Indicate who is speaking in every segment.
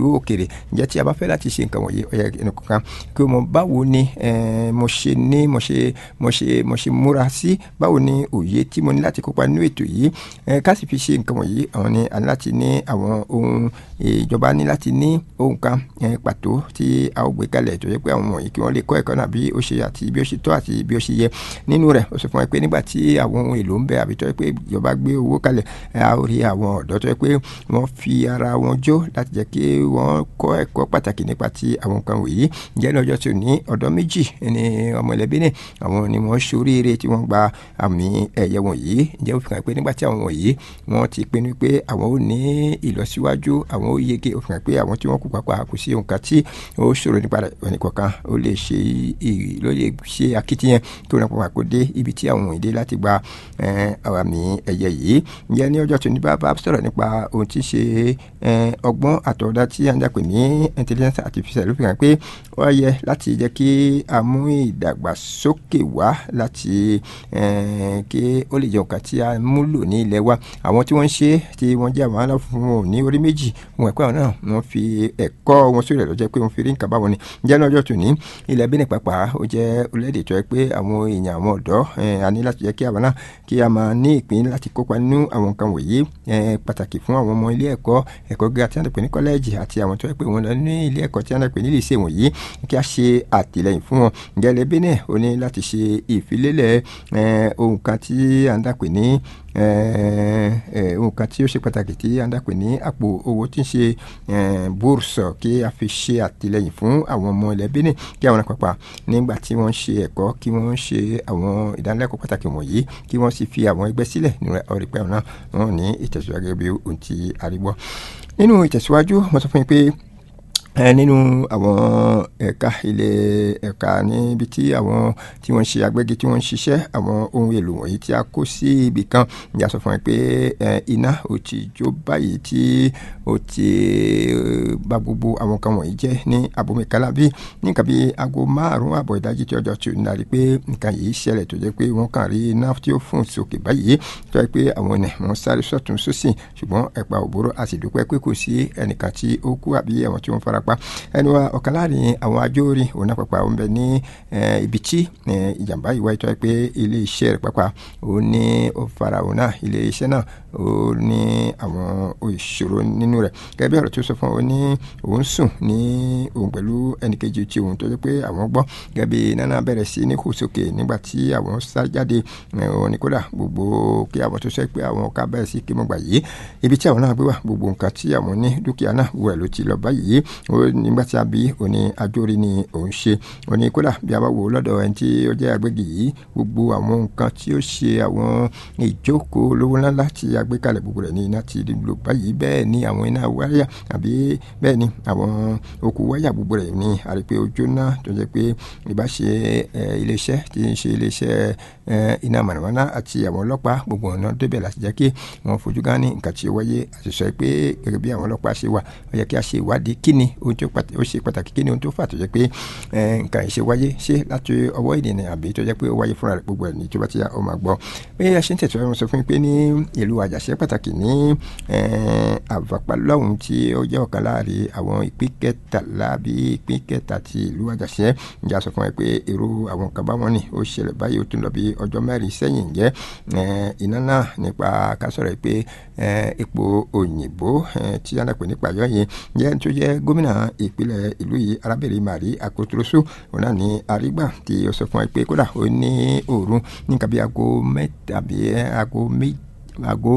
Speaker 1: ìlú òkèrè ǹjẹ́ tí a bá fẹ́ láti ṣe nǹkan wọ̀nyí ó yẹ ẹnìkan kí o mọ báwo ni mo ṣe ní mo ṣe mo ṣe mo ṣe múra sí báwo ni òye tí mo ní láti kópa nínú ètò yìí ká sì fi ṣe nǹkan wọ̀nyí àwọn ni a ní láti ní àwọn ohun ìjọba ní láti ní ohun kan pàtó tí a ó gbé kalẹ̀ tó yẹ pé àwọn wọ̀nyí kí wọ́n lè kọ́ ẹ̀kọ́ náà bí ó ṣe àti bí ó ṣe tọ́ àti bí ó ṣe yẹ nínú rẹ̀ ó sọ fún wa pé nígbà tí àwọn ohun èlò ń bẹ àbí tó yẹ pé ìjọba gbé owó kalẹ̀ a ó rí àwọn ọ̀dọ́ tó yẹ pé wọ́n fi ara wọn jó láti jẹ́ kí wọ́n kọ́ ẹ̀kọ́ pàtàkì nípa ti àwọn nǹkan wọ̀nyí jẹ́ ní ọjọ́ tí ò ní ọ̀dọ́ méjì ní ọmọ ẹlẹ́bí ní àwọn ni wọ́n ṣoríire tí wọ́n gba àmì ẹ̀yẹ wọ̀nyí jẹ́ òfin kan pé nígbà tí àwọn wọ̀nyí wọ́n ti pinnu pé àwọn ò ní ìlọsíwájú àwọn ò yege òfin kan pé àwọn tí wọ́n kú papà kò sí nǹkan tí ó ṣòro nípa ẹnìkọ̀ọ̀kan ó lè ṣe ló lè ṣe akitiyan kí wọ́n papà kó dé ibi tí àwọn ìdè láti gba àmì ẹ̀yẹ yìí jẹ́ ní ọjọ́ tó ní bá bá sọ̀rọ̀ nípa ohun tí ṣe ọgbọ́n àtọ̀dá tí a ń dàpè ní intelligence artificial ló fi hàn pé ó yẹ láti jẹ́ kí a mú ìdàgbàsókè wá láti kí ó lè jẹ́ nǹkan tí a múlò ní ilẹ̀ wa àwọn tí wọ́n ń ṣe tí wọ́n jẹ́ àwọn aláfún wọn ní orí méjì wọn ẹ̀kọ́ náà wọ́n fi ẹ̀kọ́ wọn sórí ẹ̀ lọ́jọ́ pé wọ́n fi rí nǹkan báwọn ni jẹ́ lọ́jọ́ tó ní ilẹ̀ Benin pàápàá ó jẹ́ orílẹ̀-èdè tó yẹ pé àwọn èèyàn àwọn ọ̀dọ́ a ní láti jẹ́ kí àwọn náà kí a máa ní ìpín láti kópa nínú àwọn nǹkan wọ̀nyí pàtàkì fún àwọn ọmọ ilé ẹ̀kọ́ ẹ̀kọ́ gíga tí wọ́n pè ní kọ́lẹ́ẹ̀jì àti àwọn tó yẹ pé wọ́n lọ ní ilé ẹ̀kọ́ tí wọ́n pè ní lycée wọ̀nyí kí a ṣe àtìlẹ́yìn fún wọn gẹ́lẹ́ Benin ó ní láti ṣe ìfilélẹ̀ ohun kan tí à ń dàpè ní ohun kan tí ó ṣe pàtàkì tí à ń dàpè ní àpò owó tí ń ṣe bourse kí a fi ṣe àtìlẹ́yìn fún àwọn ọmọ ilẹ̀ Benin kí àwọn àpapà nígbà tí wọ́n ń ṣe ẹ̀kọ́ kí wọ́n ṣe àwọn ìdánilẹ́kọ̀ọ́ pàtàkì wọ̀nyí kí wọ́n sì fi àwọn ẹgbẹ́ sílẹ̀ nínú ọ̀rẹ́ pẹ́ náà wọ́n ní ìtẹ̀síwájú bí ohun tí a rí gbọ́ nínú ìtẹ̀síwájú mo sọ fún yín pé ẹ nínú àwọn ẹ̀ka ilé ẹ̀ka níbi tí àwọn tí wọ́n ń ṣe agbẹ́gi tí wọ́n ń ṣiṣẹ́ àwọn ohun èlò wọ̀nyí tí a kó sí ibì kan ìyá sọ fún mi pé iná ò ti jó báyìí tí ó ti bà gbogbo àwọn kan wọ̀nyí jẹ́ ní abomikala bí nǹkan bí aago márùn-ún àbọ̀ ìdájí tí ọjọ́ tí ò ní lárí pé nǹkan yìí ṣẹlẹ̀ tó jẹ́ pé wọ́n kàn rí iná tí ó fún sókè báyìí tó jẹ́ pé àwọn ènìyàn wọ́n sáré sọ́tún sósì ṣùgbọ́n ẹ̀pà òbóró a sì dúpẹ́ pé kò sí ẹnìkan tí ó kú àbí àwọn tí wọ́n fara pa ẹni wa ọ̀kan láàrin àwọn ajórin òun náà pàpà òun bẹ ní ibi tí ìjàmbá yìí wáyé tó yẹ pé ilé iṣẹ́ rẹ̀ pàpà òun ní ó fara òun náà ilé iṣẹ́ náà ó ní àwọn ìṣòro nínú rẹ̀ gẹ́gẹ́ bí ọ̀rọ̀ tó sọ fún òun ní òun sùn ní òun pẹ̀lú ẹnìkejì tí òun tó yẹ pé àwọn gbọ́ gẹ́gẹ́ bí nana bẹ̀rẹ̀ sí ní kò sókè nígbà tí àwọn sá jáde òun ní kódà gbogbo kí àwọn tó sẹ́ pé àwọn ká bẹ̀rẹ̀ sí kí mo gbà yìí ibi tí àwọn náà gbé wà gbogbo nǹkan tí àwọn ní dúkìá náà wẹ̀ ló ti lọ báyìí nígbà tí a bí òní ajórí ni òun ṣe òní kódà bí a bá wò lọ́dọ̀ ẹni tí ó jẹ́ agbègbè yìí gbogbo àwọn nǹkan tí ó ṣe àwọn ìjókòó lówó ńláńlá tí a gbé kalẹ̀ gbogbo rẹ̀ ní iná ti lò báyìí bẹ́ẹ̀ ni àwọn iná wáyà àbí bẹ́ẹ̀ ni àwọn okùn wáyà gbogbo rẹ̀ ní àrípé ojú náà tó jẹ́ pé ìbáṣe iléeṣẹ́ tí ń ṣe iléeṣẹ́ iná mọ̀nàmọ́ná àti àwọn ọlọ́pàá gbogbo ọ̀nà débẹ̀ láti jẹ́ kí wọ́n fojú gán ní nǹkan tí ó wáyé àti sọ pé gẹ́gẹ́ bí àwọn ọlọ́pàá ṣe wà ó yẹ kí a ṣe ìwádìí kí ni ohun tó ó ṣe pàtàkì kí ni ohun tó fà tó jẹ́ pé nǹkan ìṣe wáyé ṣé láti ọwọ́ ènìyàn àbí tó jẹ́ pé ó wáyé fúnra rẹ̀ gbogbo ẹ̀ ní tó bá ti yá ó máa gbọ́ bí a ṣe ń tẹ̀síwájú wọn sọ fún mi pé ní ìlú àjàṣe pàtàkì ní àvàpá lọ́hùn tí ó jẹ́ ọ̀kan láàrin àwọn ìpín kẹtàlá bí ìpín kẹta ti ìlú àjàṣe ìjà sọ fún mi pé irú àwọn kan báwọn ni ó ṣẹlẹ̀ báyìí ó tún lọ bí ọjọ́ mẹ́rin sẹ́yìn jẹ́ iná náà nípa kásọ̀rọ̀ pé epo òyìnbó tí a náà pè nípa yọ̀ yẹn jẹ́ tó jẹ́ gómìnà ìpínlẹ̀ ìlú yìí arábìnrin Marie Akotoroso òun náà ní arígbà tí ó sọ fún wa pé kódà ó ní òru ní nǹkan bí aago mẹ́ta bí aago méjì aago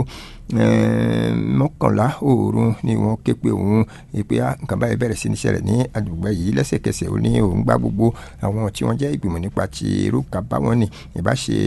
Speaker 1: mọ́kànlá òru ni wọ́n ké pe òun pé nǹkan báyìí bẹ̀rẹ̀ sí ní ṣẹlẹ̀ ní àdúgbò yìí lẹ́sẹ̀kẹsẹ̀ ó ní òun gbá gbogbo àwọn tí wọ́n jẹ́ ìgbìmọ̀ nípa ti irú kan báwọn ni ìbáṣe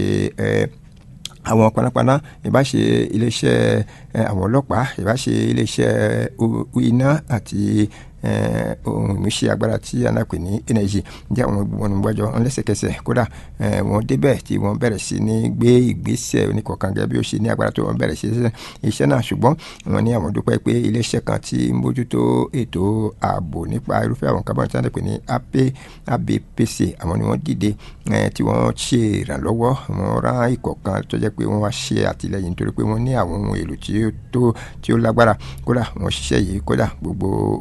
Speaker 1: àwọn panápaná ìbáṣe iléeṣẹ́ àwọn ọlọ́pàá ìbáṣe iléeṣẹ́ iná àti ohun ìmúṣẹ agbára tí a náà pè ní energy jẹ́ àwọn ìgbìmọ̀ níwájọ́ lẹ́sẹ̀kẹsẹ̀ kódà wọ́n débẹ̀ tí wọ́n bẹ̀rẹ̀ sí ní gbé ìgbésẹ̀ oníkọ̀ọ̀kan gẹ́gẹ́ bí ó ṣe ní agbára tó wọ́n bẹ̀rẹ̀ sí iṣẹ́ náà ṣùgbọ́n wọ́n ní àwọn dúpẹ́ pé iléeṣẹ́ kan tí ń mójútó ètò ààbò nípa irúfẹ́ àwọn kábọ̀n tí wọ́n ti pè ní ABPC àwọn ni wọ́n dìde tí wọ́n ṣe ìrànlọ́wọ́ wọ́n rán ikọ̀ kan tó jẹ́ pé wọ́n wá ṣe àtìlẹ́yìn nítorí pé wọ́n ní àwọn ohun èlò tí ó lágbára kódà wọ́n ṣiṣẹ́ yìí kódà gbogbo ohun tí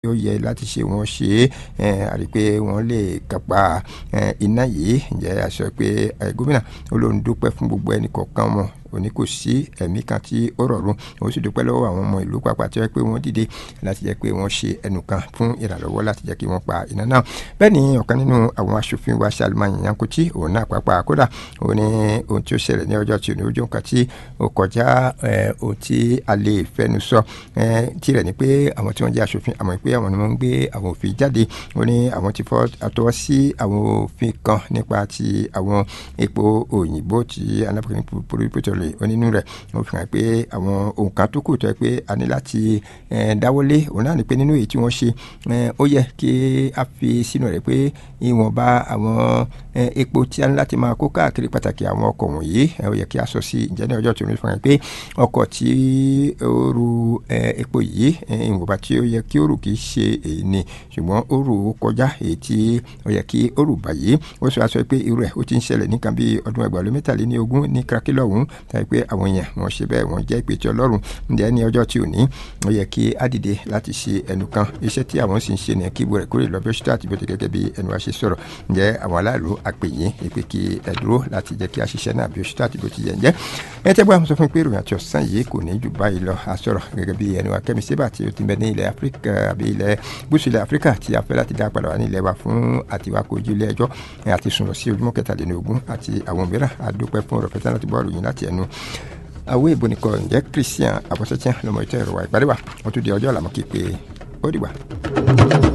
Speaker 1: ó yẹ láti ṣe wọ́n ṣe é àrí pé wọ́n lè kápá iná yìí ǹjẹ́ a sọ pé gómìnà olóhùn dúpẹ́ fún gbogbo ẹnì kọ̀ọ̀kan wọn òní kò sí ẹ̀mí kan tí ó rọ̀rùn ó sì dúpẹ́ lọ́wọ́ àwọn ọmọ ìlú pàápàá tí wọ́n pé wọ́n dìde láti jẹ́ pé wọ́n ṣe ẹnu kan fún ìrànlọ́wọ́ láti jẹ́ kí wọ́n pa iná náà bẹ́ẹ̀ ni ọ̀kan nínú àwọn aṣòfin wa Salma Yankuti òun náà pàápàá kódà òun ní ohun tí ó ṣẹlẹ̀ ní ọjọ́ tí ò ní ojú nǹkan tí ó kọjá ohun tí a lè fẹnu sọ tirẹ̀ ni pé àwọn tí wọ́n jẹ́ aṣòfin àmọ́ pé àwọn ni wọ́n ń gbé àwọn òfin jáde ó ní àwọn ti fọ́ àtọwọ́ sí àwọn òfin kan nípa ti àwọn epo òyìnbó tí alábòkè pòlípòtò rẹ̀ onínú rẹ̀ wọ́n fi hàn pé àwọn òǹkà tó kù tó yẹ pé a ní láti dáwọ́lé òun náà ni pé nínú èyí tí wọ́n ṣe ó yẹ kí a fi sínú rẹ̀ pé ìwọ̀nba àwọn epo tí a ní láti máa kó káàkiri pàtàkì àwọn ọkọ̀ wọ̀nyí ó yẹ kí a sọ sí ǹjẹ́ ní ọjọ́ tí wọ́n fi hàn pé ọkọ̀ tí ó ru epo yìí ìwọ̀nba tí ó yẹ kí ó rù kì í ṣe èyí ni ṣùgbọ́n ó rù ó kọjá èyí tí ó yẹ kí ó rù báyìí ó sọ aṣọ pé irú ẹ̀ ó ti ń ṣẹlẹ̀ nìkan bí ọdún ẹgbàá ló mẹ́tàléní ogún ní krakilọ̀ ọ̀hún tàbí pé àwọn èèyàn wọ́n ṣe bẹ́ẹ̀ wọ́n jẹ́ ìpè tí ọlọ́run ǹjẹ́ ní ọjọ́ tí ò ní ó yẹ kí á dìde láti ṣe ẹnu kan iṣẹ́ tí àwọn sì ń ṣe ní kí ibo rẹ̀ kúrò lọ bí ó ṣe tó àti bí ó ti gẹ́gẹ́ bí ẹnu wa ṣe sọ̀rọ̀ ǹjẹ́ àwọn aláàlú àpèyìn ìpè kí ẹ dúró láti jẹ́ kí a ṣiṣẹ́ náà bí ó ṣe tó àti bí ó ti yẹ ǹjẹ́ ẹ tẹ́ bá wọn sọ fún pé ìròyìn àti ọ̀sán yìí kò ní jù báyìí lọ a sọ̀rọ̀ gẹ́gẹ́ bí ẹnu akẹ́mi sébà tí ó ti bẹ ní ilẹ̀ áfíríkà àbí ilẹ̀ gúúsù ilẹ̀ áfíríkà tí a fẹ́ láti dá padà wá ní ilẹ̀ wa fún àtiwákò ojú ilé ẹjọ́ àti sùn lọ sí ojúmọ́ kẹtàlélógún àti àwọn mìíràn a dúpẹ́ fún ọ̀rọ̀ fẹ́tàn láti bọ́ àròyìn láti ẹnu àwọn èèbò nìkan ǹjẹ́ Christian àbọ̀sẹ̀tiẹ̀ lọ́mọ ìtọ́ ẹ̀rọ wa ìpàdé wa wọ́n tún di ọjọ́ àlàmọ́ kí pé ó dìgbà.